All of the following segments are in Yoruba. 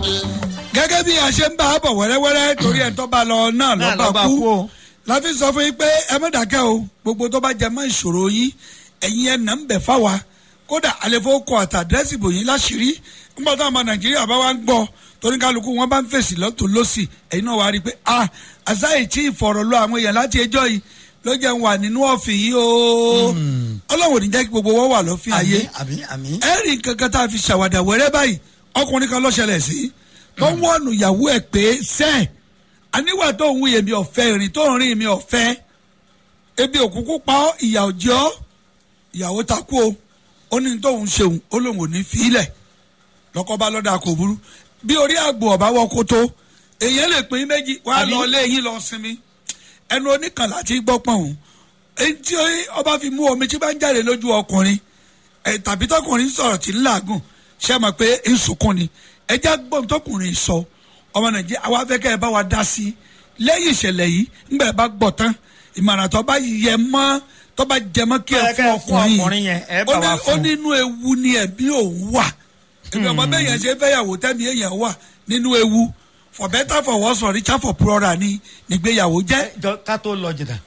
gẹ́gẹ́ bí a ṣe ń bá a bọ̀ wẹ́rẹ́wẹ́rẹ́ torí ẹ̀ tó bá lọ náà náà lọ́ba lọ́ba kú kú o. láti sọ fún yín pé ẹ má dákẹ́ o gbogbo tó bá jẹ mọ́ ìṣòro yín ẹ̀yin ẹ̀ nà ń bẹ̀ fáwa kódà àlefo kọ àtàdírẹ́sì bò yín láṣìírí nígbà táwọn ọmọ nàìjíríà bá wá ń gbọ́ torí kálukú wọn bá ń fèsì lọ́tún lọ́sì ẹ̀yin náà wàá rí i pé ah àṣàyè tí ìfọ̀rọ̀ lọ àwọn èèyàn láti ẹjọ́ yìí ló jẹ́ ń wà nínú ọ̀fìn yìí o ọlọ́run ò ní jẹ́ kí gbogbo wọn wà lọ́fìn ayé àmì àmì. ẹ̀rì kankan tá a fi ṣàwàdà wẹ́rẹ́ báyìí ọkùnrin kan ló ṣẹlẹ̀ sí tó ń wọ́ọ̀nù ìyàwó ẹ̀ pé sẹ́ẹ̀ aníwà tó ń wúyè mi ọ̀fẹ́ ìrìn tó ń rìn mi ọ̀fẹ́ ebi òkùnkùn pa ọ́ ìyà òjì ọ́ ìyàwó takú o ó ní tóun ṣeun ó lóun ò ní fílẹ̀ lọ́kọ́ bá lọ́dà kò burú bí orí àgbò ọ̀bá wọ kótó èèyàn lè pín méjì wàá Àbí? lọ lé yín lọ sinmi ẹnu oníkànlá tí gbọ́ pọ̀n o èyí tí ọba fi mú omi tí bá ń jáde lójú ọkùnrin ẹ tàbí tọkùnrin sọ̀rọ̀ tí ń làágùn ṣe mọ̀ pé ń sunkún ni ẹjẹ́ gbọ́n tọkùnrin sọ ọmọ nàìjíríà àwa fẹ́ kẹ́ ẹ bá wa dá sí i lẹ́yìn ìṣẹ̀lẹ̀ yìí ńgbà ẹ bá gbọ́ tán ìmọ̀ràn tó bá yẹ mọ́ tó bá jẹ mọ́ kí ẹ Ẹ kẹ́ fún ẹ fún ọkùnrin ọkùnrin yẹn, ẹ bá ó ní- wa fún. ó nínú ewu ni ẹ̀bí òun wà ẹ̀bí ọmọ bẹ́ẹ̀ yẹn ṣe fẹ́yàwó tẹ́mi èèyàn wà nínú ewu for better for worse for richer for poorer ni nígbéyàwó jẹ́ jọ ká tó lọ jìnnà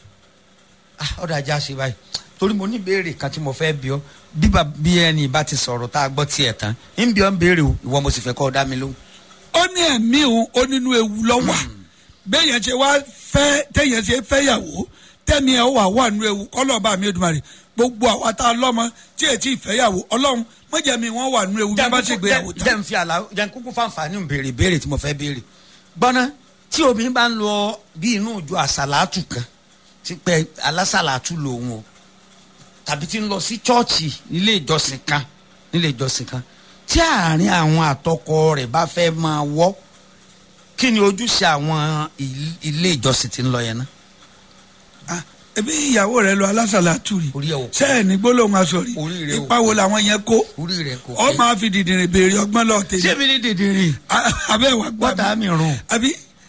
Ah, ọ̀dà ajá ṣe báyìí torí mo ní béèrè kan tí mo fẹ́ bí ọ bí ba- bí ẹni bá ti sọ̀rọ̀ tá a gbọ́ tiẹ̀ tán ń bí ọ ń béèrè o ìwọ mo sì fẹ́ kọ́ ọ dá mi lóhùn. ó ní ẹ̀mí òun ó nínú ewu lọ́wà bẹ́ẹ̀ yẹn ṣe wá fẹ́ tẹ̀yẹ̀ ṣe fẹ́yàwó tẹ̀mí ẹ̀ wà wà nínú ewu kọ́lọ́ọ̀bá mi Èdùmàrè gbogbo àwa tá a lọ́mọ tí èyí tí ìfẹ́yàwó ọlọ́run mọ̀jẹ̀mí wọn wà nínú ewu bí wọ́n bá ṣe gbéyàwó jẹ́ tán. ń fi àlà jẹ́ ń kúkú fáǹfààní ń béèrè béèrè tí mo fẹ́ béèrè gbọ́ná tí obìnrin bá ń lọ bí inú ìjọ àsàlátù kan ti pẹ́ alásàlátù lòun o tàbí tí ń lọ sí chọ́ọ̀chì nílé ìjọsìn kan nílé ìjọsìn kan tí àárín àwọn àtọkọ rẹ̀ bá fẹ́ máa wọ́ kí ni ojúṣe àwọn il- ilé ìjọsìn tí ń lọ yẹn náà. Ah, ebi ìyàwó rẹ lọ alásàlátù rí Orí ẹ̀ ò kó. sẹ́ẹ̀ ní gbólóhùn aṣọ rí Orí rẹ̀ ò ipa wo làwọn yẹn kó orí rẹ̀ kò ọ máa fi dìdìrín béèrè ọgbọ́n lọ tèmi ṣé mi ní dìdìrín abẹ́ wà gbà bọ́tà mi rùn. àbí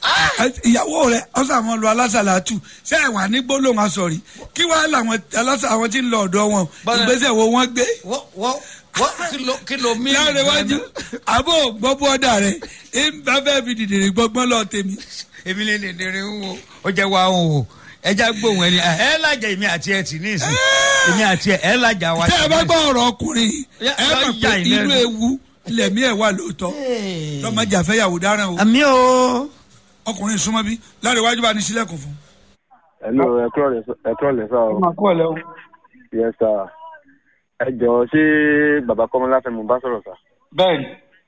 ìyàwó rẹ ọsàn àwọn lọ alásàlátù ṣé ẹ wà ní gbólóhùn aṣọ rí kí wàá làwọn alásà àwọn tí ń lọ ọ̀dọ̀ wọn Bọ́lá- ìgbésẹ̀ wo wọ́n gbé wọ́n wọ́n wọ́n kí ló kí ló mí. láàrin iwájú àbò gbọ́ bọ́dà rẹ ìgbà fẹ́ fi dìdìrín gbọ́gbọ́n lọ tèmi. èmi lè dèdèrè ń wo ó jẹ́ wa ń wo ẹja gbóhùn ẹni ẹ lájà èmi àti ẹ tì ní ìsìn èmi àti ẹ ẹ lájà wa tẹ́ ẹ bá tì ní gbọ́ ọ̀rọ̀ ọkùnrin Ya- ẹ ya- mọ̀ ya pé ìlẹ́nu. inú ewu lẹ̀mí ẹ̀ wà lóòótọ́ ìsìn. lọ́mọdé àfẹ́yàwó dáràn o àmì o. ọkùnrin súnmọ́ bí láàrin iwájú bá ní sílẹ̀kùn fún. hello ẹkọ lẹ sá o máa kú ọ̀lẹ́ o. yes sir ẹ jọ ṣé bàbá kọ́mọláfẹ́ mo bá sọ̀rọ̀ sá bẹ́ẹ̀ni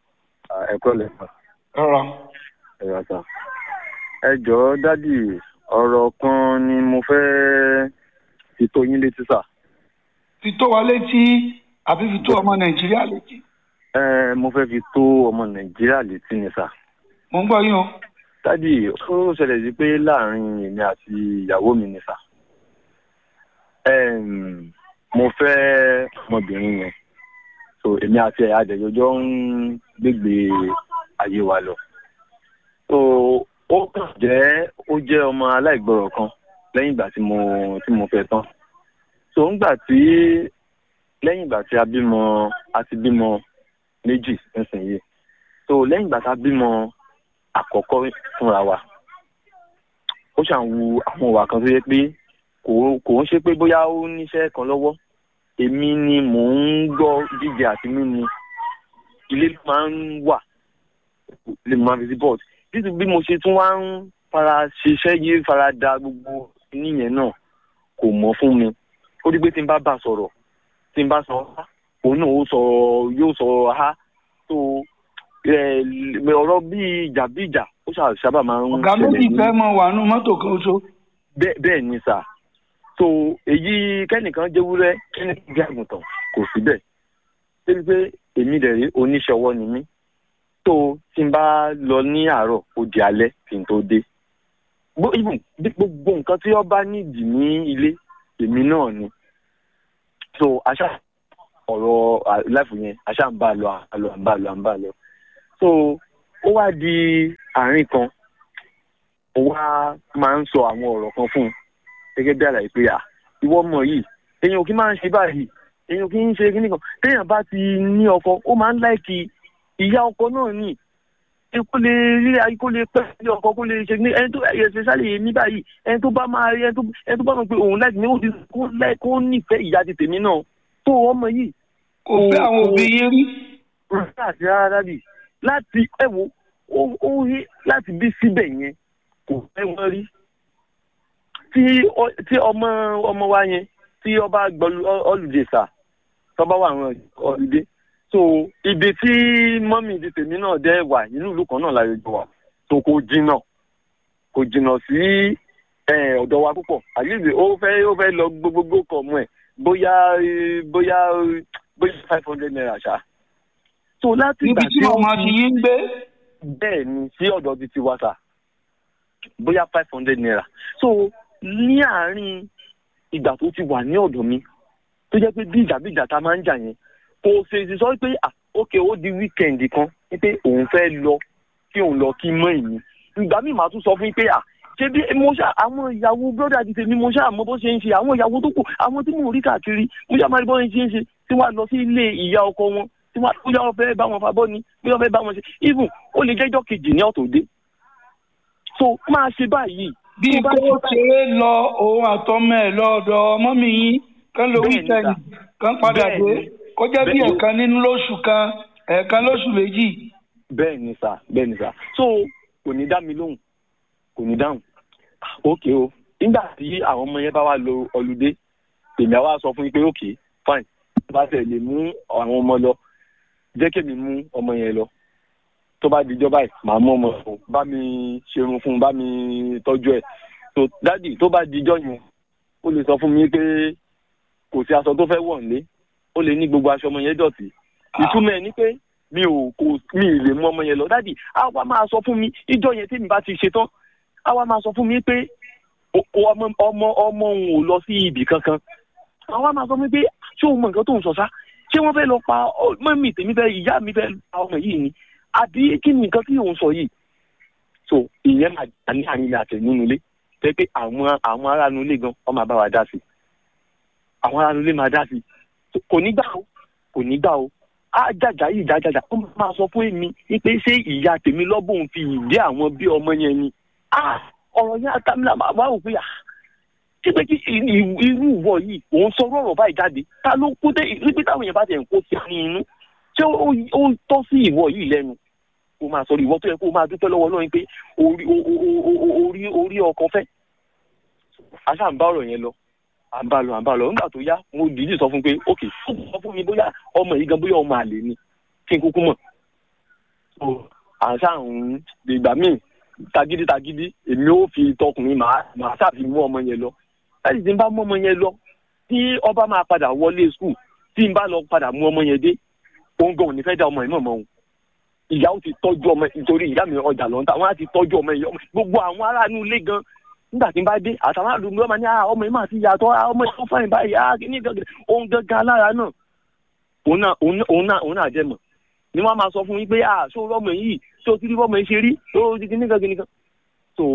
ẹkọ lẹ sá rọra. ẹ̀yà sá ẹ jọ dádì ọ̀rọ̀ kan ni mo fẹ́ fi tó yín létí sá fi tó wa létí àbí fi tó ọmọ nàìjíríà létí. ẹ mo fẹ́ fi tó ọmọ nàìjíríà létí ni sá mo ń gbọ́ yín o. dádì ó ṣẹlẹ̀ sí pé láàrin èmi àti ìyàwó mi ni sá Em, mo fẹ́ ọmọbìnrin yẹn so èmi àti ẹ̀ adẹ̀jọjọ́ ń gbégbé ayé wa lọ so ó kàn jẹ́ ó jẹ́ ọmọ aláìgbọràn kan lẹ́yìn ìgbà tí mo tí mo fẹ́ tán so ńgbà tí lẹ́yìn ìgbà tí a bímọ a ti bímọ méjì nísìnyí so lẹ́yìn ìgbà tá a bímọ àkọ́kọ́ fúnra wa ó ṣàn wu àwọn ìwà kan tó yẹ pé kò kò ń ṣe pé bóyá ó níṣẹ́ kan lọ́wọ́ èmi ni mò ń gbọ́ jíjẹ àti mímu ilé ló máa ń wà lè máa fi sí bọ́ọ̀d títí bí mo ṣe tún wá ń fara ṣiṣẹ́ yé fara da gbogbo níyẹn náà kò mọ̀ fún mi ó di pé tí n bá bà sọ̀rọ̀ tí n bá sọ ha òun náà ó sọ yóò sọ ha tó ẹ, ọ̀rọ̀ bíi ìjà bíi ìjà ó ṣà- sábà máa ń ọ̀gá méjì ní- fẹ́ mọ wà nù mọ́tò kan ṣo. bẹ́ẹ̀ bẹ́ẹ̀ ni sà so èyí kẹ́nìkan jẹ́wúrẹ́ kẹ́nìkan jẹ́ àgùntàn kò sí bẹ́ẹ̀ débi pé èmi dẹ̀ rí oníṣẹ́ ọwọ́ ni mí tó tí n bá lọ ní àárọ̀ ó di alẹ́ kí n tó dé Gbó- even bí gbogbo nǹkan tí wọ́n bá nídìí ní ilé èmi náà ni so aṣá ọ̀rọ̀ láìfù yẹn aṣá ń bá a lọ à ń bá a lọ à ń bá a lọ à ń bá a lọ so ó wá di àárín kan mo wá máa ń sọ àwọn ọ̀rọ̀ kan fún un gẹ́gẹ́ bí àlàyé pé à ìwọ ọmọ yìí èèyàn ò kí máa ń ṣe báyìí èèyàn ò kí ń ṣe kíní kan téèyàn bá ti ní ọkọ ó máa ń láìkì ìyá ọkọ náà nì kó lè rí ayé kó lè pẹ́ sí ọkọ kó lè ṣe ní ẹni tó ẹ̀yẹ sálẹ̀ ní báyìí ẹni tó bá máa rí ẹni tó ẹni tó bá mọ̀ pé òun láti ní òdi kó láì kó nífẹ̀ẹ́ ìyá ti tèmi náà tó ọmọ yìí kò fẹ́ àwọn òbí yín rí. rárá àti rárá bì láti ẹ wo ó ó rí láti bí síbẹ̀ yẹn kò fẹ́ wọ́n rí tí ọ- tí ọmọ ọmọ wa yẹn tí ọba gbọ́lù ọlùdèsà tọ́ba wà àwọn ọ̀lùdé so ibi tí mọ́mì ti tèmi náà dẹ́ wà nínú ìlú kan náà láyé jọ wà so kò jìnnà kò jìnnà sí eh, ọ̀dọ̀ wa púpọ̀ àyèlè ó fẹ́ ó fẹ́ lọ gbogbogbò kọ̀ mọ́ ẹ̀ bóyá eh, bóyá eh, bóyá five hundred naira ṣá so láti níbi ìgbà tí tí ó màmá ti yín ń gbé. bẹ́ẹ̀ ni sí ọ̀dọ̀ ti ti wá sà bóyá five hundred naira so ní àárín ìgbà tó ti wà ní ọ̀dọ̀ mi tó jẹ́ pé bí ìjà bí ìjà ta máa ń jà yẹn kò fèsì sọ pé ah ok ó di wíkẹ̀ndì kan pé òun fẹ́ lọ kí òun lọ kí mọ́ ìní ìgbà míì máa tún sọ fún yín pé ah ṣé bí mo ṣá àwọn ìyàwó bọ́dà ti tèmi mo ṣá mọ bó ṣe ń ṣe àwọn ìyàwó tó kù àwọn tí mò ń rí káàkiri mo ṣá máa rí bó ṣe ń ṣe tí wọ́n á lọ sí ilé ìyá ọkọ wọn tí wọ́n á bóyá wọ́n fẹ́ bá wọn fa bọ́ ni bóyá wọ́n fẹ́ bá wọn ṣe even ó lè jẹ́jọ́ kejì ní ọ̀tọ̀dé so máa ṣe báyìí bí tó bá kó ṣe báyìí- ṣeré lọ òun àtọmọ ẹ lọ́dọ̀ ọmọ mi yín kán ló Bẹ́ẹ̀ni, wíkẹ́ndì sà. kán padà dé Bẹ́ẹ̀ni. kó jẹ́ bí Bẹ́ẹ̀ni. ẹ̀ẹ̀kan nínú lóṣù kan ẹ̀ẹ̀kan lóṣù méjì. bẹ́ẹ̀ ni sà bẹ́ẹ̀ ni sà so kò ní dá mi lóhùn kò ní dáhùn ókè o nígbà tí àwọn ọmọ yẹn bá wà lọ ọlùdé èmi àwa sọ fún yín pé ókè fine bá tẹ̀ lè mú àwọn ọmọ lọ jẹ́ kémi mú ọmọ yẹn lọ tó bá dijọ́ báyìí màá mú ọmọ fún bá mi ṣerun fún bá mi tọ́jú ẹ̀ so dádì tó bá dijọ́ yẹn ó lè sọ fún mi pé kò sí aṣọ tó fẹ́ wọ̀ nílé ó lè ní gbogbo aṣọ ọmọ yẹn dọ̀tí ìtumọ̀ ẹ̀ ni pé mi ò kò mi ì lè mú ọmọ yẹn lọ dádì á wá máa sọ fún mi ìjọ yẹn tèmi bá ti ṣe tán á wá máa sọ fún mi pé o- o- ọmọ ọmọ ọmọ òun ò lọ sí ibì kankan á wá máa sọ fún mi pé ṣé òun mọ nǹkan tó ń sọ sá ṣé wọ́n fẹ́ lọ pa ọ- mọ́mì tèmi fẹ́ ìyá mi fẹ́ pa ọmọ yìí ni àbí kí ni nǹkan tí òun sọ yìí so ìyẹn máa dà ní àárín ilé àtẹ nínú ilé tẹ pé àwọn àwọn aráàlú ilé gan ọmọ àbá wa dá sí àwọn aráàlú ilé máa dá sí kò ní gbà o kò ní gbà o á jàjà yìí jàjàjà ó máa sọ fún èmi wípé ṣé ìyá tèmi lọ́bùn fi ìdí àwọn bí ọmọ yẹn ni Ah, ọ̀rọ̀ yẹn àtàmìlà máa wá òpin à ṣé pé kí i- i- irú ìwọ yìí òun sọ ọ̀rọ̀ báyìí jáde ta ló kó dé wípé táwọn èèyàn bá tẹ̀ ń kó sí ní inú ṣé ó- ó tọ́ sí ìwọ yìí lẹ́nu kó máa sọ ìwọ tó yẹ kó máa dúpẹ́ lọ́wọ́ lọ́yìn pé orí o- o- o- o- orí orí ọkọ fẹ́ àṣà ń bá ọ̀rọ̀ yẹn lọ à ń bá lọ à ń bá lọ nígbà tó yá mo dìídì sọ fún pé ok ó sọ fún mi bóyá ọmọ yìí gan bóyá ọmọ àlè ni kí n kúkú mọ̀ so àṣà ń ìgbà míì tagídí tagídí èmi ò fi tọkùnrin màá màá ṣàfi mú ọmọ yẹn lọ láti tí n bá mú ọmọ yẹn lọ tí ọba máa padà wọlé skul tí n bá lọ padà mú ọmọ yẹn dé òun gan ò ní fẹ́ dá ọmọ yẹn mọ̀ mọ́ òun ìyá ó ti tọ́jú ọmọ nítorí ìyá mi ọjà lọ́ńtà wọ́n á ti tọ́jú ọmọ yẹn gbogbo àwọn aráàlú ilé gan nígbà tí n bá dé àtàwọn àlùmí ọmọ ní "Ah, ọmọ yìí máa ti yàtọ̀ ah, ọmọ yìí tó fáyìn báyìí ah, kí ní gangan òun gangan alára náà òun náà òun náà- òun náà òun náà jẹ mọ̀ ni wọ́n á máa sọ fún yín pé ah ṣó rọ́mọ yìí ṣó ti rí rọ́mọ yìí ṣe rí ó ti kíní kan kíní kan so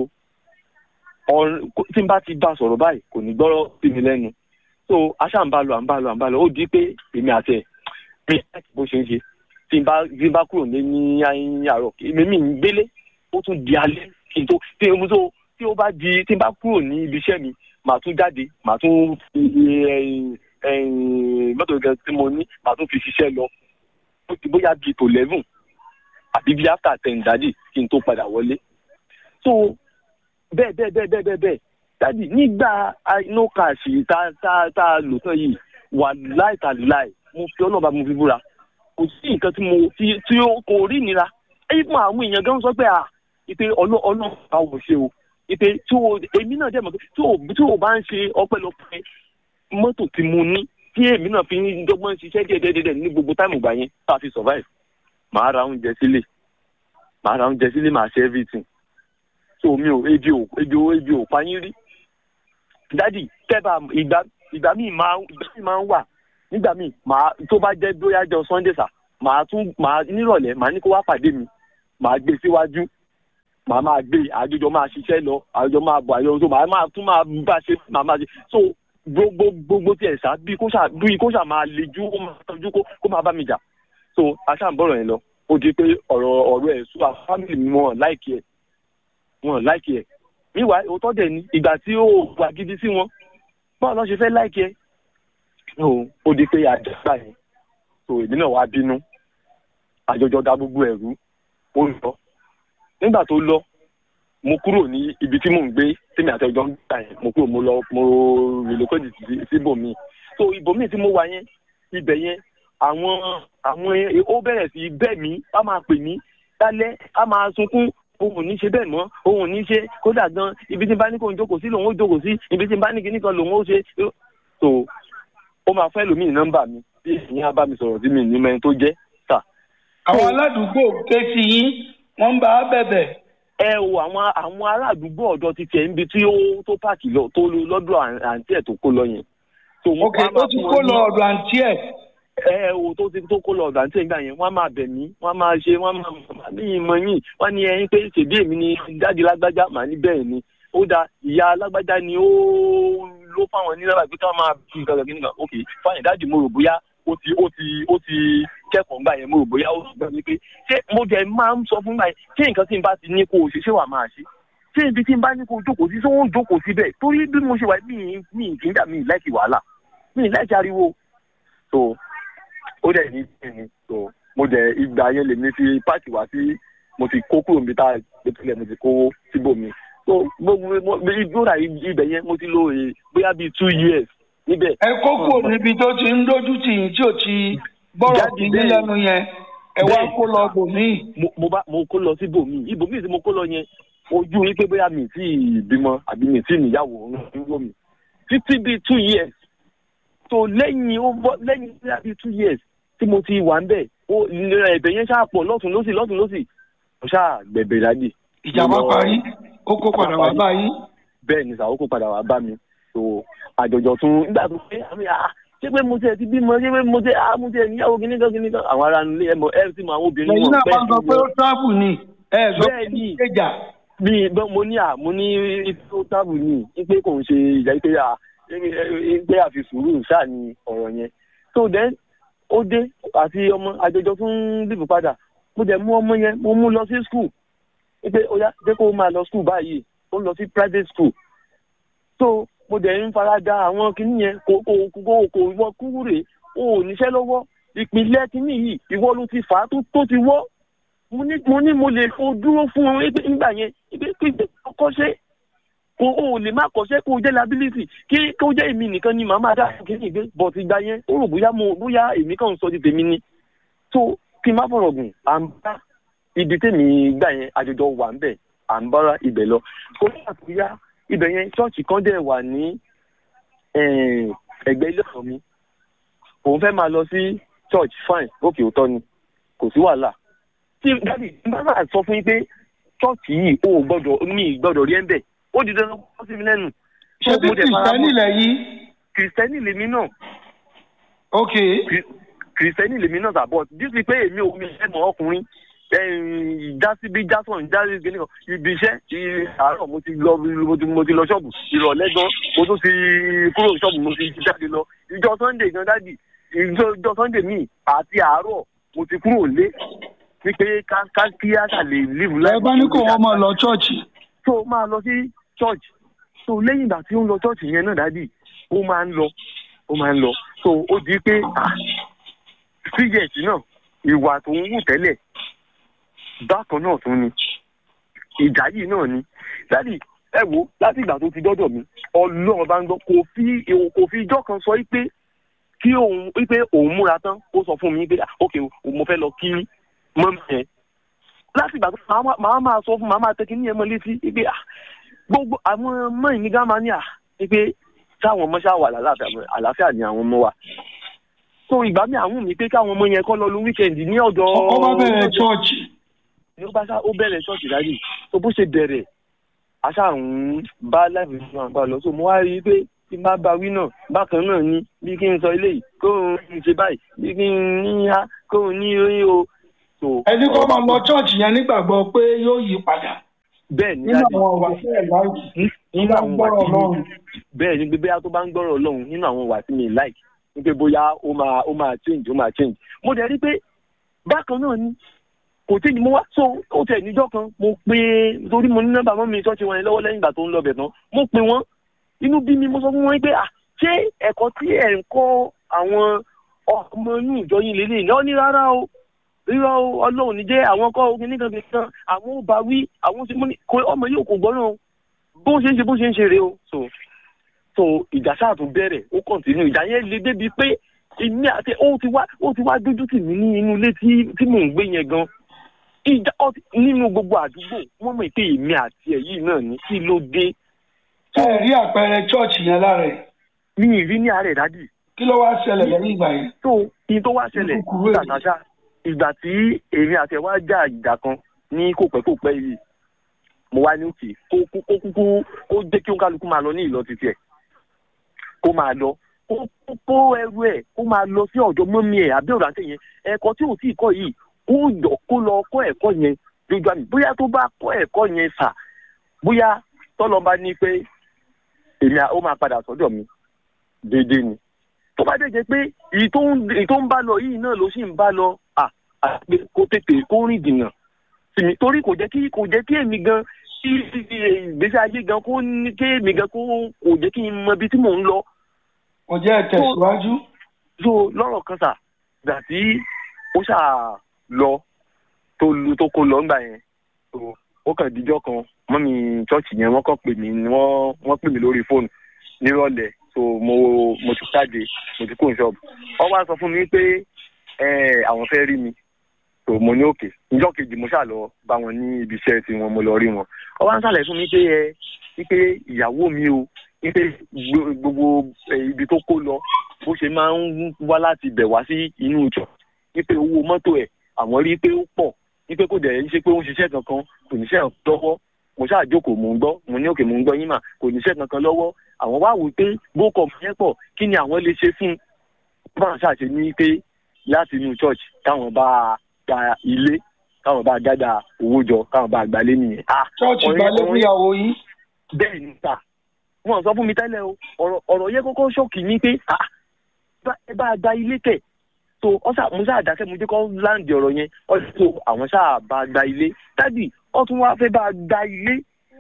ọ̀rọ̀ tí n bá ti bá sọ̀rọ̀ báyìí kò ní gbọ́rọ̀ sí mi lẹ́nu so aṣá ń bá lọ à ń bá lọ à ń bá lọ ó di pé èmi àti ẹ̀ bí bó ṣe ń ṣe tí n bá tí n bá kúrò ní ní àárọ̀ èmi mi ń gbélé ó tún di alẹ́ kí n tó tí n tó tí ó bá di tí n bá kúrò ní ibi iṣẹ́ mi màá tún jáde màá tún fi ẹ̀yìn ẹ̀yìn mọ́tò gan tí mo ní màá tún fi ṣiṣẹ́ lọ ó ti bóyá bíi tó eleven àbí bíi after ten dájì kí n tó padà wọlé so bẹ́ẹ̀ bẹ́ẹ̀ bẹ́ẹ̀ bẹ́ẹ̀ bẹ́ẹ̀ bẹ́ẹ̀ dájì nígbà no cash tá tá tá a lò tán yìí wà láìtàláì mo fi ọlọ́ba mo fi búra kò sí nǹkan tí mo tí tí ó kò rí ìnira ẹyí fún àwọn èèyàn gan sọ pé à ìpè ọlọ́run báwo ṣe o ìpè tí o èmi náà dẹ̀ mọ̀ pé tí o tí o bá ń ṣe ọpẹ́lọpẹ́ mọ́tò tí mo ní tí èmi náà fi ń dọ́gbọ́n ṣiṣẹ́ díẹ̀díẹ̀díẹ̀ ní gbogbo táìmù gbà yẹn tá a fi survive màá ra oúnjẹ sílé màá ra oúnjẹ sílé màá ṣe everything so mi ò ebi ò ebi ò ebi ò pa yín rí dádì tẹ́bà ìgbà ìgbà míì máa ìgbà míì máa ń wà nígbà míì màá tó bá jẹ́ bóyá jọ sunday sà màá tún màá nírọ̀lẹ́ màá ní kó wá pàdé mi màá gbé síwájú màá máa gbé àjọjọ máa ṣiṣẹ́ lọ àjọjọ máa bọ̀ àjọjọ tó màá máa tún máa bá ṣe màá máa ṣe so gbogbo gbogbo tiẹ̀ sá bí kó ṣà bí kó ṣà máa lejú kó máa tọ́jú kó kó máa bá mi jà so aṣá ń bọ̀rọ̀ yẹn lọ ó di pé ọ̀rọ̀ ọ̀rọ̀ ẹ̀ sùn àwọn fámìlì mi wọn láìkí ẹ̀ wọn láìkí ẹ̀ níwà òótọ́ dẹ̀ ni ìgbà tí ó wà gidi sí wọn báwo lọ́ ṣe fẹ́ láìkí ẹ̀ ó di pé àjọgbà yẹn tó èmi náà wá bínú àjọjọ da gbogbo ẹ̀rú ó lọ nígbà tó lọ mo kúrò ní ibi tí mò ń gbé tèmi àti ọjọ́ ń gbà yẹn mo kúrò mo lọ mo relocate síbòmíì so ibòmíì tí mo wà yẹn ibẹ̀ yẹn àwọn àwọn ó bẹ̀rẹ̀ sí bẹ́ẹ̀ mí á máa pè mí lálẹ́ á máa sunkún òun ò ní ṣe bẹ́ẹ̀ mọ́ òun ò ní ṣe kódà gan ibi tí n bá ní kó n jókòó sí lòun ó jókòó sí ibi tí n bá ní kíní kan lòun ó ṣe so ó máa fẹ́ lómi nọ́mbà mi bí ìyẹn á bá mi sọ̀rọ̀ sí mi ní mẹ́rin tó jẹ́ sà. àwọn aládùúgbò ké sí yín wọ́n ń bá a bẹ̀bẹ̀. ẹ o àwọn àwọn ará àdúgbò ọ̀dọ́ ti tẹ̀ níbi tí ó tó páàkì lọ tó lọ́dọ̀ àǹtí ẹ̀ tó kó lọ yẹn. ok ó ti kó lọ ọ̀dọ̀ àǹtí ẹ̀ ẹ o tó ti tó kó lọ ọ̀dà tí ìgbà yẹn wọ́n á máa bẹ̀ mí wọ́n á máa ṣe wọ́n á máa ní ìmọ̀ yín wọ́n ní ẹyin pé ṣèbí èmi ni dáàdi lágbájá màá ní bẹ́ẹ̀ ni ó da ìyá lágbájá ni ó ló fáwọn ní lábàá pé ká máa fi nǹkan kìíní kan ok fáyìn dáàdi mo rò bóyá ó ti ó ti ó ti kẹ́kọ̀ọ́ gbà yẹn mo rò bóyá ó gbà mí pé ṣé mo jẹ máa ń sọ fún gbà yẹn ṣé nǹkan tí n bá ti ní kó o ṣe ṣé wàá máa ṣe ṣé ibi tí n bá ní kó o jókòó sí ṣé wọ́n ń jókòó síbẹ̀ torí bí mo ṣe wà mí mi kì í dà mí láìkì wàhálà mi láìkì ariwo so ó dẹ̀ ní kíni so mo dẹ̀ ìgbà yẹn lèmi fi páàkì wá sí mo ti kó kúrò níbi tá a gbé tilẹ̀ mo ti kó síbòmí so gbogbo ìgbóra ibẹ̀ yẹn mo ti lò è bóyá bíi two years níbẹ̀. ẹ kó kúrò níbi tó ti ń dójú tì yín tí ò ti gbọ́rọ̀ sí ní lẹ́nu yẹn ẹ wá kó lọ bòmíì. mo bá mo kó lọ sí bòmíì ibòmíì tí mo kó lọ yẹn ojú wípé bóyá mi tí ì bímọ àbí mi tí ì níyàwó ń wò mí títí bíi two years so lẹ́yìn ó bọ́ lẹ́yìn bíi two years tí mo ti wà ń bẹ̀ ó ẹ̀bẹ̀ yẹn ṣáà pọ̀ lọ́tún lọ́sì lọ́tún lọ́sì mo ṣáà gbẹ̀bẹ̀ lájì. ìjàmbá parí ó kó padà wá bá yín. bẹ́ẹ̀ ni sàó kó padà wá bá mi so àjọjọ tún nígbà tó pé àmì à ṣé pé mo tiẹ̀ ti bímọ ṣé pé mo tiẹ̀ à mo tiẹ̀ níyàwó kíní kan kíní kan àwọn ará nílé ẹmọ ẹ ti mọ àwọn obìnrin lẹ́yìn náà máa ń sọ pé ó tábù ni ẹ sọ pé ó kéjà. bí mo ní à mo ní ó tábù ni pé kò ń ṣe ìjà pé à pé àfi sùúrù ṣáà ni ọ̀rọ̀ yẹn so then ó dé àti ọmọ àjọjọ tún bìbù padà mo dẹ̀ mú ọmọ yẹn mo mú lọ sí skul pé ó yá jẹ́ kó máa lọ skul báyìí ó ń lọ sí private school so mo dẹ̀ ń fara da àwọn kinní yẹn kò kò kò kò wọ kúrè o ò níṣẹ́ lọ́wọ́ ìpìlẹ̀ kinní yìí ìwọ ló ti fà á tó ti wọ́ mo ní mo ní mo lè fo dúró fún un nígbà yẹn pé pé kọ́kọ́ ṣe kò o lè má kọ́ṣẹ́ kó o jẹ́ liability kí kó o jẹ́ èmi nìkan ni màá máa dá kíní ìgbé but ìgbà yẹn ó rò bóyá mo bóyá èmi kàn ń sọ ti tèmi ni tó kí n má fọ̀rọ̀ gùn à ń bá ibi tèmi gbà yẹn àjọjọ wà ń bẹ̀ à ń bára ibẹ̀ lọ kó ṣàtúnyá ibẹ̀ yẹn ṣọ́ọ̀ṣì kan dẹ̀ wà ní ẹgbẹ́ ilé ọ̀sán mi òun fẹ́ máa lọ sí church fine òkè òótọ́ ni kò sí wàhálà tí dábì bá máa sọ fún yín pé chọ́ọ̀chì yìí ó gbọ́dọ̀ mi gbọ́dọ̀ rí ẹ̀ ń bẹ̀ ó di dandan kó sí mi lẹ́nu. ṣé bí kìrìsìtẹ́nì lẹ̀ yìí. kìrìsìtẹ́nì lèmi náà. ok. kìrìsìtẹ́nì lèmi náà sàbọ̀ dísì pé èmi ò mi ẹ̀ mọ̀ ọkùnrin jásíbí jásán jásí gẹ́gẹ́ kan ibi iṣẹ́ àárọ̀ mo ti lọ mo ti lọ ṣọ́ọ̀bù ìrọ̀lẹ́ gan mo tún ti kúrò ṣọ́ọ̀bù mo ti jáde lọ ìjọ sunday gan dádì ìjọ sunday míì àti àárọ̀ mo ti kúrò lé wípé ká kí á ṣàlè live life. ẹ bá ní kó wọn máa lọ ṣọ́ọ̀ṣì. tó máa lọ sí church so lẹ́yìn ìgbà tí ó ń lọ church yẹn náà dádì ó máa ń lọ ó máa ń lọ so ó di pé sígẹ̀tì náà ìwà tó ń wù tẹ́lẹ̀ bákan náà tún ni ìjà yìí náà ni dádì ẹ wo láti ìgbà tó ti dọ́dọ̀ mi ọlọ́run bá ń gbọ́ kò fi kò fi ijọ́ kan sọ pé kí òun pé òun múra tán ó sọ fún mi pé ok mo fẹ́ lọ kí mọ́mí yẹn láti ìgbà tó màá máa sọ fún màá máa tẹ́kí ní ẹ̀mọ́ létí pé gbogbo àwọn ọmọ ìní gá máa ní à pé táwọn ọmọ ṣáà wà àlàáfíà ni àwọn ọmọ wa so ìgbà mi àwọn mi pé káwọn ọmọ yẹn kọ́ lọ lu wíkẹ̀ndì ní ọ̀dọ̀ ó bá bẹ̀rẹ̀ chọ́ọ̀chì ni ó bá sá ó bẹ̀rẹ̀ ṣọ́ọ̀ṣì dájú tó bó ṣe bẹ̀rẹ̀ aṣá ń bá láìpẹ́ fún àgbà lọ so mo wá rí i pé tí n bá ba wí náà bákan náà ni bí kí n sọ eléyìí kó n ṣe báyìí bí kí n ní ha kó n ní orí o. ẹni kọ́ máa lọ ṣọ́ọ̀ṣì yẹn nígbàgbọ́ pé yóò yí padà. bẹ́ẹ̀ ni nínú àwọn ọ̀wà tí ẹ̀ láìkì nínú àwọn ọ̀wà tí mi bẹ́ẹ̀ ni gbé tó bá ń gbọ́rọ̀ ọlọ́run nínú àwọn ọ̀wà tí mi láìkì ní pé bóyá ó máa ó máa change ó máa change mo dẹ̀ rí pé bákan náà ni kò tí ni mo wá so ó tẹ̀ níjọ́ kan mo pe torí mo ní nọ́mbà mọ́ mi ṣọ́ọ̀ṣì wọn yẹn lọ́wọ́ lẹ́yìn ìgbà tó ń lọ bẹ̀ tán mo pe wọ́n inú bí mi mo sọ fún wọn pé à ṣé ẹ̀kọ́ tí ẹ̀ ń kọ́ àwọn ọmọ inú ìjọ yín lélẹ̀ ní ọ́ ní rárá o rírọ́ o ọlọ́run ní jẹ́ àwọn kọ́ ogun nìkan fi kan àwọn ò bá wí àwọn ti mú ní kò ọmọ yìí kò gbọ́nà o bó ṣe ń ṣe bó ṣe ń ṣe rèé o so so ìjà sáà tún bẹ̀rẹ̀ ó kọ̀ǹtínú ìjà yẹn le débi pé èmi àti ó ti wá ó ti wá dójú tì mí ní inú ilé tí tí mò ń gbé yẹn gan ìjà ọ- nínú gbogbo àdúgbò wọ́n mọ̀ pé èmi àti ẹ̀ yìí náà ní kí ló dé ṣé ẹ rí àpẹẹrẹ chọ́ọ̀chì yẹn lára ẹ̀ mi ì rí ní àárẹ̀ dádì kí ló wá ṣẹlẹ̀ lẹ́yìn ìgbà yẹn. tó ìyẹn tó wá ṣẹlẹ̀ Ní kúkúrú èdè. tàtàṣà ìgbà tí èmi àti ẹ̀ wá jà ìjà kan ní kòpẹ́kòpẹ́ yìí mo wá ní òkè kó kó kó kúkú kó jẹ́ kí oníkálukú máa lọ ní ìlọ títí ẹ̀ kó máa lọ kó kó kó ẹrù ẹ̀ kó máa lọ sí ọ̀dọ̀ mọ́mí ẹ̀ àbí ọ̀dọ̀ àti yẹn ẹ̀kọ́ tí ò tí ì kọ́ yìí kó jọ kó lọ kọ́ ẹ̀kọ́ yẹn lójú àmì bóyá tó bá kọ́ ẹ̀kọ́ yẹn sà bóyá tọ́lọ́ bá ní pé èmi à- ó máa padà sọ́dọ̀ mi déédéé ni tó bá dẹ̀ jẹ́ pé èyí tó ń èyí tó ń bá lọ yìí náà ló sì ń bá lọ à àti kó tètè kó rìn dìnnà sí mi torí kò jẹ́ kí kò jẹ́ kí èmi gan kí ìgbésí ayé gan kó ní kí èmi gan kó kò jẹ́ kí n mọ ibi tí mò ń lọ kò jẹ́ ẹ tẹ̀síwájú. so lọ́rọ̀ kan sà gbà tí ó ṣà lọ tó lu tó kó lọ ńgbà yẹn so ó kàn díjọ́ kan mọ́mí chọ́ọ̀chì yẹn wọ́n kàn pè mí ni wọ́n wọ́n pè mí lórí fóònù nírọ̀lẹ́ so mo mo ti jáde mo ti kó n ṣọ́ọ̀bù wọ́n wá sọ fún mi pé ẹ, àwọn fẹ́ rí mi so mo ní òkè níjọ́ kejì mo ṣà lọ bá wọn ní ibi iṣẹ́ tí wọn mo lọ rí wọn wọ́n wá ń sàlẹ̀ fún mi pé ẹ wípé ìyàwó mi o wípé gbo- gbogbo ẹ, ibi tó kó lọ bó ṣe máa ń wá láti bẹ̀ wá sí inú ìjọ wípé owó mọ́tò ẹ̀ àwọn rí pé ó pọ̀ wípé kò dẹ̀ ń ṣe pé ó ń ṣiṣẹ́ kankan kò níṣẹ́ lọ́wọ́ mo ṣáà jókòó mò ń gbọ́ mo ní òkè mò ń gbọ́ yín mà kò níṣẹ́ kankan lọ́wọ́ àwọn wá wò pé bókọ̀ yẹn pọ̀ kí ni àwọn lè ṣe fún un báwọn ṣàṣe ní pé láti inú church káwọn bá gba ilé káwọn bá gádà owó jọ káwọn bá gbalé nìyẹn. Ah, chọ́ọ̀chì ọ̀rẹ́- gbalẹ̀ ọ̀rẹ́- fúnyàwó yín. bẹ́ẹ̀ ni sà wọ́n sọ fún mi tẹ́lẹ̀ o ọ̀rọ̀ ọ̀rọ̀ yẹn kọ́kọ́ ṣọ́ọ̀kì mi pé ah bá- ẹ bá a gba ilé kẹ̀ so ọ̀sà mo ṣáà dákẹ́ mo jẹ́ kọ́ láǹdì ọ̀rọ̀ yẹn ọ̀sẹ̀ tó àwọn ṣáà bá a gba ilé dádì wọ́n tún wá fẹ́ bá a gba ilé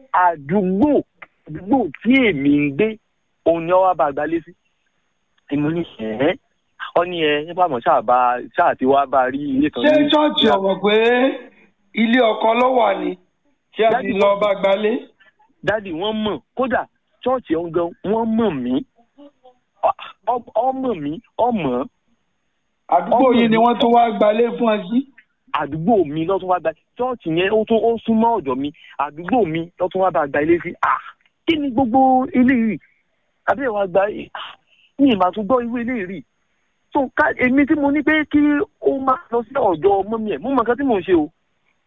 àdúgbò àdúgbò tí èmi ń gbé òun ni wọ́n wá bá a gba ilé sí èmi ní ẹ̀ ọ́ ní ẹ nípa àmọ́ ṣáà bá ṣáà ti wá bá a rí ilé kan ṣé ní- chọ́ọ̀chì ọ̀mọ̀ pé ilé ọkọ ló wà ní tí a ti lọ bá gbalé. dádì wọ́n mọ̀ kódà ṣọ́ọ̀ṣì ọ̀hún gan wọ́n mọ̀ mí Ọ- ọ- ọmọ mi ọmọ àdúgbò Ọmọ yìí ni mi. wọ́n tún wá gbalé fún ẹ sí. àdúgbò mi lọ́tún wá gba ṣọ́ọ̀ṣì yẹn ó tún ó súnmọ́ ọ̀dọ̀ mi àdúgbò mi lọ́tún wá bá gba ilé sí à kí ni gbogbo ilé yìí àbẹ́rẹ́ wa gba ah, ní ìmọ̀ àtúgbọ́ irú ilé rí so ká èmi tí mo ní pé kí ó máa lọ sí ọ̀dọ̀ ọmọ mi ẹ̀ mo mọ̀ nǹkan tí mò ń ṣe o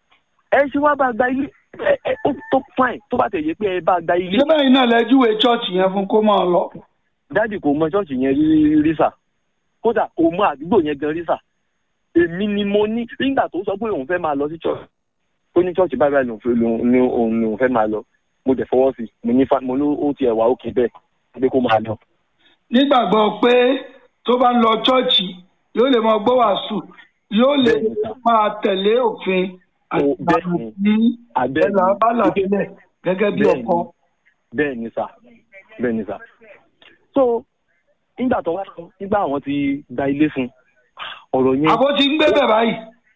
ẹ ṣe wá bá gba ilé ẹ ẹ ó tó fine tó bá tẹ̀ yé pé ẹ bá gba ilé ṣé báyìí náà lẹ́júwe chọ́ọ̀chì yẹn fún kó máa lọ. dáàdì kò mọ ṣọ́ọ̀ṣì yẹn rí rí sà kódà kò mọ àdúgbò yẹn gan rí sà èmi ni mo ní nígbà tó sọ pé òun fẹ́ máa lọ sí ṣọ́ọ̀ṣì tó ní ṣọ́ọ̀ṣì báyìí báyìí lòun fẹ́- lòun ní òun lòun fẹ́ máa lọ mo dẹ̀ fọwọ́ sí i mo ní fa mo ní ó tiẹ̀ wá òkè bẹ́ẹ̀ pé kó máa lọ. nígbàgbọ́ pé tó bá ń lọ chọ́ọ̀chì yóò lè máa gbọ́ wàásù yóò lè Bẹ́ẹ̀ni sà. máa tẹ̀lé òfin àti Ó- bẹ́ẹ̀ni. ìlànà ní Àbẹ́ẹ̀ni. ẹ̀là bálà sílẹ̀ gẹ́gẹ́ bí Bẹ́ẹ̀ni. ọkọ. bẹ́ẹ̀ ni sà bẹ́ẹ̀ ni sà so nígbà tó wá sọ nígbà àwọn ti gba ilé fún ọ̀rọ̀ yẹn àbó ti ń gbé bẹ̀ báyìí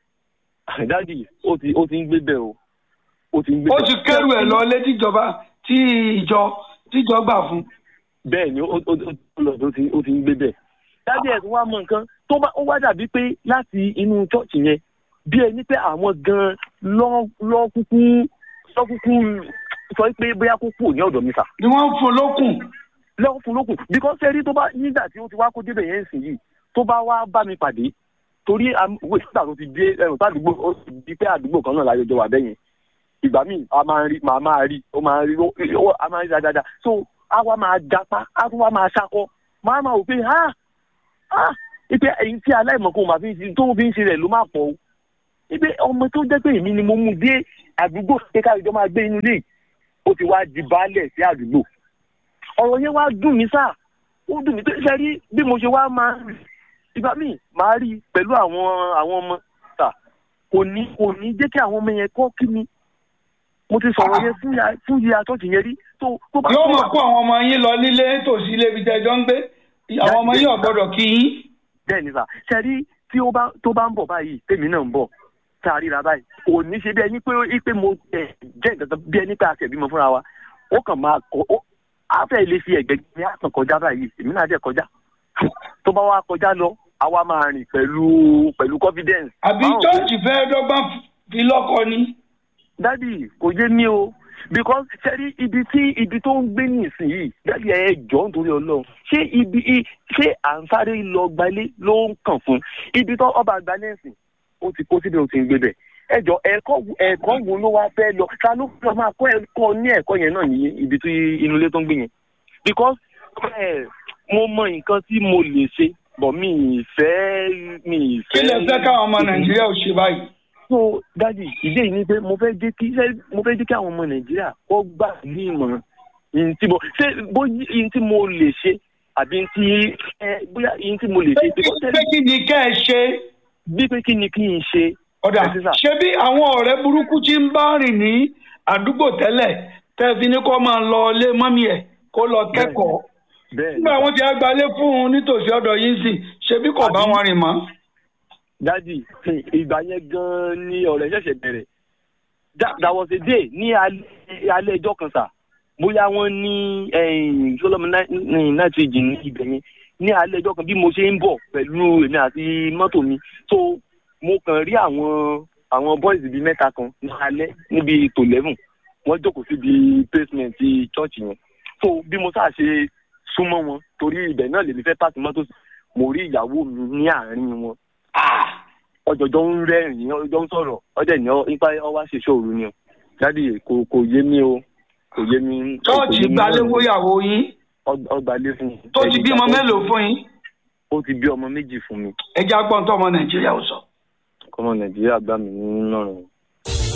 dáàdì ó ti ó ti ń gbé bẹ́ẹ̀ o ó ti ń gbé ó bẹ́ẹ̀. ti kẹ́rù ẹ̀ lọ létí ìjọba tí ìjọ tíjọ gbà fún. bẹ́ẹ̀ ni ó ó ó ó lọ tó ti ó ti ń gbé bẹ́ẹ̀. dájú ẹ̀ tó wá mọ nǹkan tó bá ó wá dàbí pé láti inú chọ́ọ̀chì yẹn bí ẹni pé àwọn gan lọ́ lọ́ kúkú lọ́ kúkú sọ pé bóyá kó kúrò ní ọ̀dọ̀ mi sà ni wọ́n ń fún lókùn. lọ́wọ́ fún lókun because ẹni tó bá nígbà tí ó ti wá kó débẹ̀ yẹn sìn yìí tó bá wá bá mi pàdé torí wíwé sígbà tó ti dé ẹrù sádùúgbò ó ti di pé àdúgbò kan náà láyọjọ wà bẹ́yẹn ìgbà míì a máa ń rí màá máa rí ó máa ń rí ó ó- a máa ń rí dáadáa so a wá máa gapá a tún wá máa ṣakọ máa máa wò pé ha ha ipe èyí tí aláìmọ̀kan máa fi ń ṣe tó fi ń ṣe rẹ̀ ló máa pọ̀ o ipe ọmọ tó jẹ́ pé èmi ni mo mú dé àdúgbò pé káyọ̀jọ́ máa gbé inú ilé yìí ó ti wá di baálẹ̀ sí àdúgbò ọ̀rọ̀ yẹn wá dùn mí sáà ó dùn mí tó ṣe rí bí mo ṣe wá máa ń rí ìgbà míì máa rí i pẹ̀lú àwọn àwọn ọmọ sà kò ní kò ní jẹ́ kí àwọn ọmọ yẹn kọ́ kí mi mo ti sọ̀rọ̀ yẹn fún ya fún ya àtọ́jú yẹn rí tó tó bá yóò tó mọ̀ bá- kó àwọn ọmọ yín lọ nílé tòsí ilé ibi tẹ́jọ́ ń gbé àwọn ọmọ yín ò gbọ́dọ̀ kí yín. bẹ́ẹ̀ ni sà ṣe rí tí ó bá tó bá ń bọ̀ báyìí tèmi náà ń bọ̀ tá a ríra báyìí kò ní ṣe bí ẹni pé pé mo ẹ̀ jẹ́ nǹkan kan bí ẹni pé a ṣẹ̀ bímọ fúnra wa ó kàn máa kọ ó afẹ́ ilé fi ẹ̀gbẹ́ ní àtàn kọjá báyìí èmi náà dẹ̀ kọjá tó bá wá kọjá lọ àwa máa rìn pẹ̀lú pẹ̀lú confidence. àbí Báwo- chọ́ọ̀chì fẹ́ dọ́gbọ́n fi lọ́kọ ni. dádì kò yé mi o because sẹ́rí ibi tí ibi tó ń gbé nísìnyìí dádì ẹ jọ nítorí ọlọ́run ṣé ibi i- ṣé à ń sáré lọ gbalé ló ń kàn fún ibi tó ọba gbalẹ̀ ẹ̀sìn ó ti kó síbi ó ti ń gbé bẹ̀ ẹ jọ ẹ̀kọ́ ẹ̀kọ́ wo ló wá fẹ́ lọ ta ló fẹ́ máa kọ́ ẹ̀kọ́ ní ẹ̀kọ́ yẹn náà ní ibi tí inú ilé tó ń gbé yẹn because ẹ mo mọ nǹkan tí mo lè ṣe bọ̀ mi ì fẹ́ mi ì kí fẹ́. lè fẹ́ káwọn ọmọ nàìjíríà ò ṣe báyìí. so dadi ìdí èyí ni pé mo fẹ́ jẹ́ kí ṣé mo fẹ́ jẹ́ kí àwọn ọmọ nàìjíríà kó gbà ní ìmọ̀ràn ìyìn tí mo ṣé bóyá ìyìn tí mo lè ṣe àbí ìyìn tí ẹ bóyá ìyìn tí mo lè ṣe pé because pé kí ni kẹ́ ẹ ṣe. bí pé kí ni kí n ṣe. ọ̀dà Ẹ ṣé sà. ṣé bí àwọn ọ̀rẹ́ burúkú tí ń bá rìn ní àdúgbò tẹ́lẹ̀ tẹ́ fi ní kó máa lọ ilé mọ́mí ẹ̀ kó lọ kẹ́kọ̀ọ́. bẹ́ẹ̀ nígbà wọn ti agbalé fún un nítòsí ọ̀dọ̀ yín sì ṣe bí kò bá wọn rìn mọ́. dadi ìgbà yẹn gan ni ọ̀rẹ́ ṣẹ̀ṣẹ̀ bẹ̀rẹ̀ That- that was a day ní alẹ́ alẹ́ ẹjọ́ kan sà bóyá wọ́n ní sọlọ́mù náìtíríjì ní ibẹ̀ yẹn ní alẹ́ ẹjọ́ kan bí mo ṣe ń bọ̀ pẹ̀lú èmi àti mọ́tò mi so mo kàn rí àwọn àwọn boys bíi mẹ́ta kan ní alẹ́ níbi tó eleven wọ́n jókòó síbi basement ti church yẹn so bí mo sáà ṣe súnmọ́ wọn torí ibẹ̀ náà lèmi fẹ́ pàṣẹ mọ́tò sí mo rí ìyàwó mi ní àárín wọn ọjọjọ ń rẹ́rìn ọjọ ń sọ̀rọ̀ ọdẹ ní ọ nípa ọwá ṣèṣọ òru ni o dádì kò kò yé mi o kò yé mi. chọ́ọ̀chì gbalé fóyàwó yín ọgbàlé fún mi. tó ti bímọ mélòó fún yín. ó ti bí ọmọ méjì fún mi ẹ já gbọ́n tó ọmọ nàìjíríà ò sọ. ọmọ nàìjíríà gbà mí nínú ọ̀rọ̀